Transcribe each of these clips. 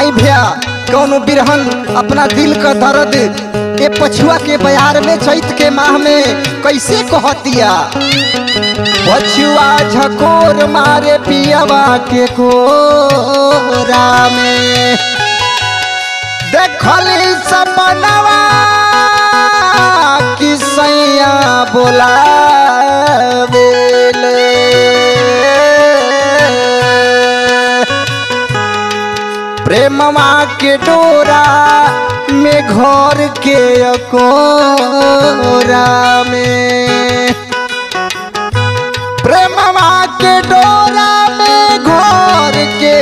आई भैया कौनो बिरहन अपना दिल का दर्द ए पछुआ के बयार में चैत के माह में कैसे कहतिया पछुआ झकोर मारे पियवा के कोरा में देखली सपनवा कि सैया बोलावेले प्रेमवा के डोरा में घर के अकोरा में प्रेमवा के डोरा में घर के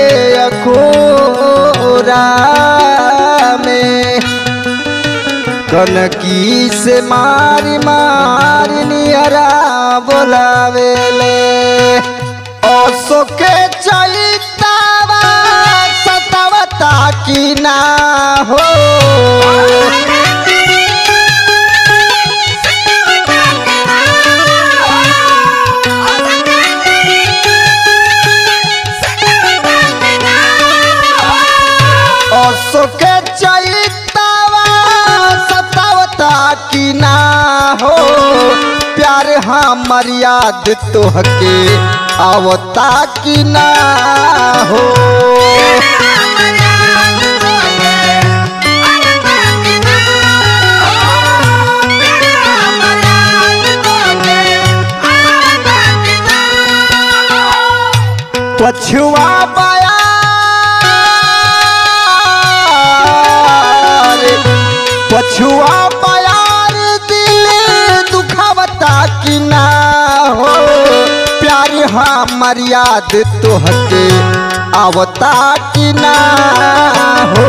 अकोरा में कनकी से मारी मारी नियरा बोलावेले ओसो के चलितावा सतावता की ना हो ओसो के चलितावा सतावता की ना हो प्यार हमर याद तोहके आवता की ना हो पछुआ बयार पछुआ बयार दिल दुखावता की ना हो प्यार हमर याद तोहके आवता की ना हो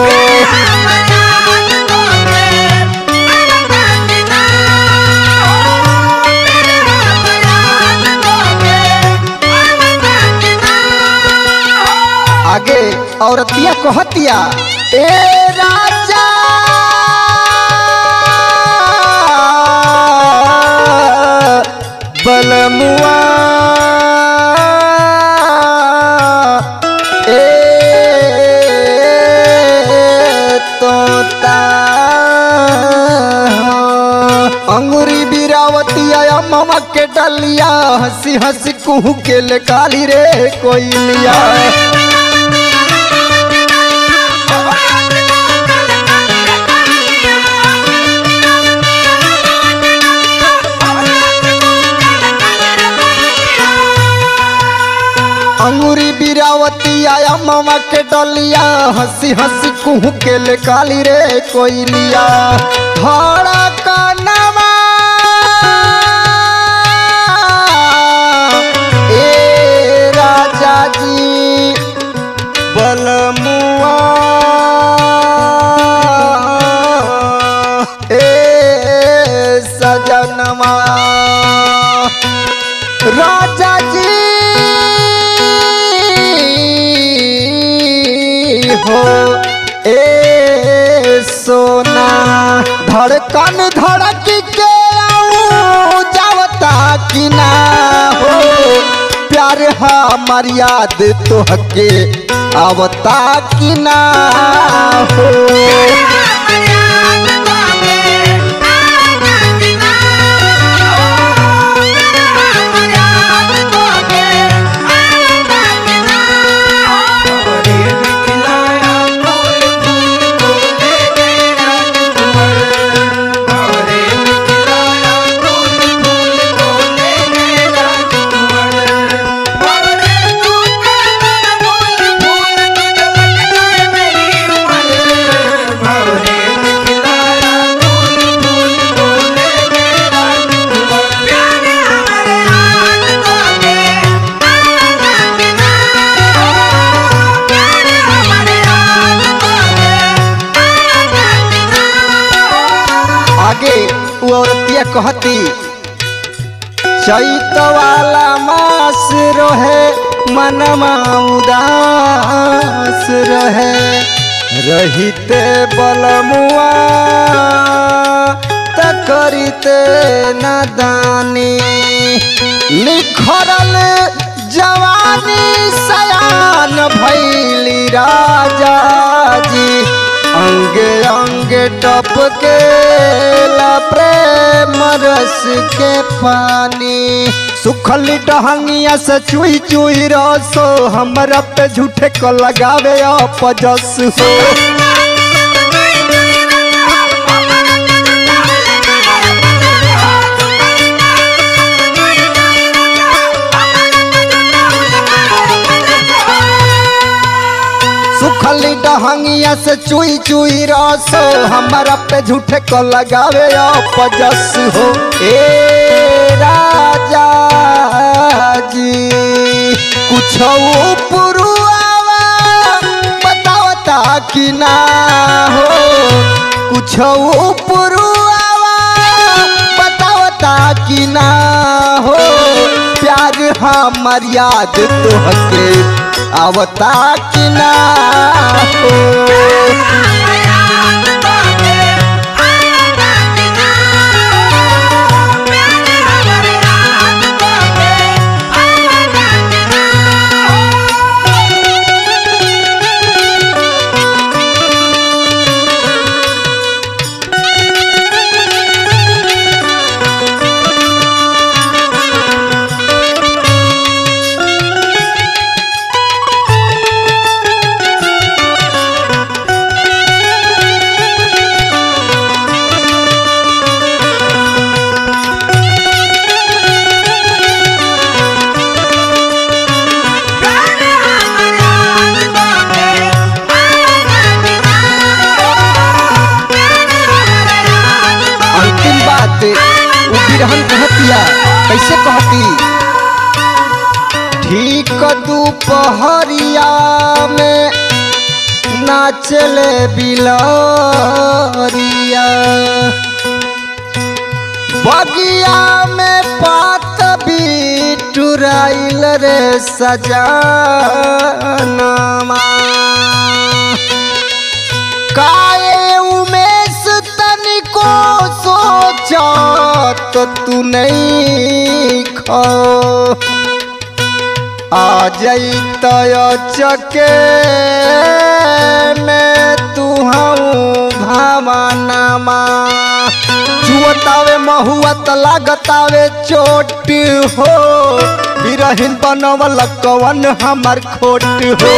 आगे औरतिया कहतिया ए राजा बलमुआ ए तोता अंगुरी बिरावतिया ममा के डलिया हंसी हंसी कुहू के ले काली रे कोई लिया अंगूरी बिरावती आया मामा के डलिया हंसी हंसी कुहू के ले काली रे कोई लिया धड़ा का नवा ए राजा जी बलमुआ ए सजनवा राजा जी हो ए सोना धड़कन धड़क के आऊं जावता कि ना हो प्यार हमार याद तोहके आवता कि ना हो आगे वो औरतिया कहती चैत वाला मास रहे मनमा उदास रहे रहिते बलमुआ त करिते नादानी निखरल जवानी सयान दीवान भैली राजा जी अंग अंग टप के ला प्रेम रस के पानी सुखल डहंगिया से चुई चुई रसो हमरा पे झूठे को लगावे अपजस हो सुखली डहंगिया से चुई चुई रसो हमारा पे झूठे को लगावे अपजस हो ए राजा जी कुछ पुरुआवा बतावता कि ना हो कुछ पुरुआवा बतावता कि ना हो प्यार हमर याद तोहके आवता कि ना हो अंतिम बात उ बिरहन कहतिया कैसे कहती ठीक दोपहरिया में नाचले बिलरिया बगिया में पात बिटुराइल रे सजानमा काए उमेश तनिको सोचत तू नहीं खो आ जाई तय चके में तू हूँ भावनामा जुअतावे महुआ त लागतावे चोट हो बिरहिन बनवल कवन हमर खोट हो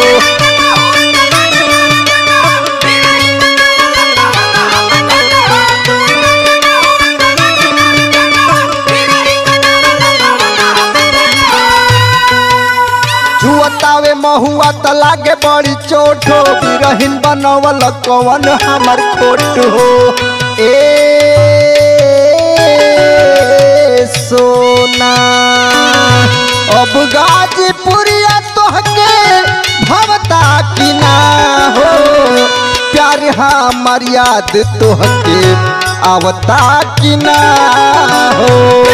जुअतावे महुआ त लागे बड़ी चोट हो बिरहिन बनवल कवन हमर खोट हो ए सोना अब गाजीपुरिया तोहके भवता कि ना हो प्यार हमर याद तोहके आवता कि ना हो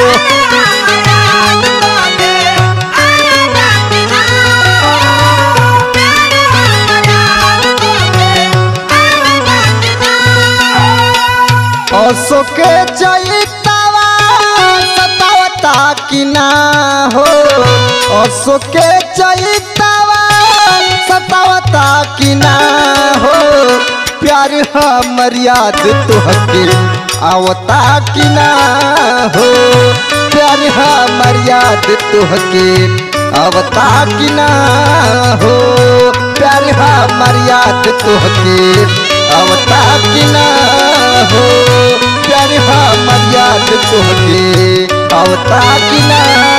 अशोके चैतावा सतावता कि ना हो अशोके चैतावा सतावता कि ना हो प्यार हमर याद तोहके आवता कि ना हो प्यार हमर याद तोहके आवता कि ना हो प्यार हमर याद तोहके आवता कि ना हो प्यार हमर याद तोहके आवता कि ना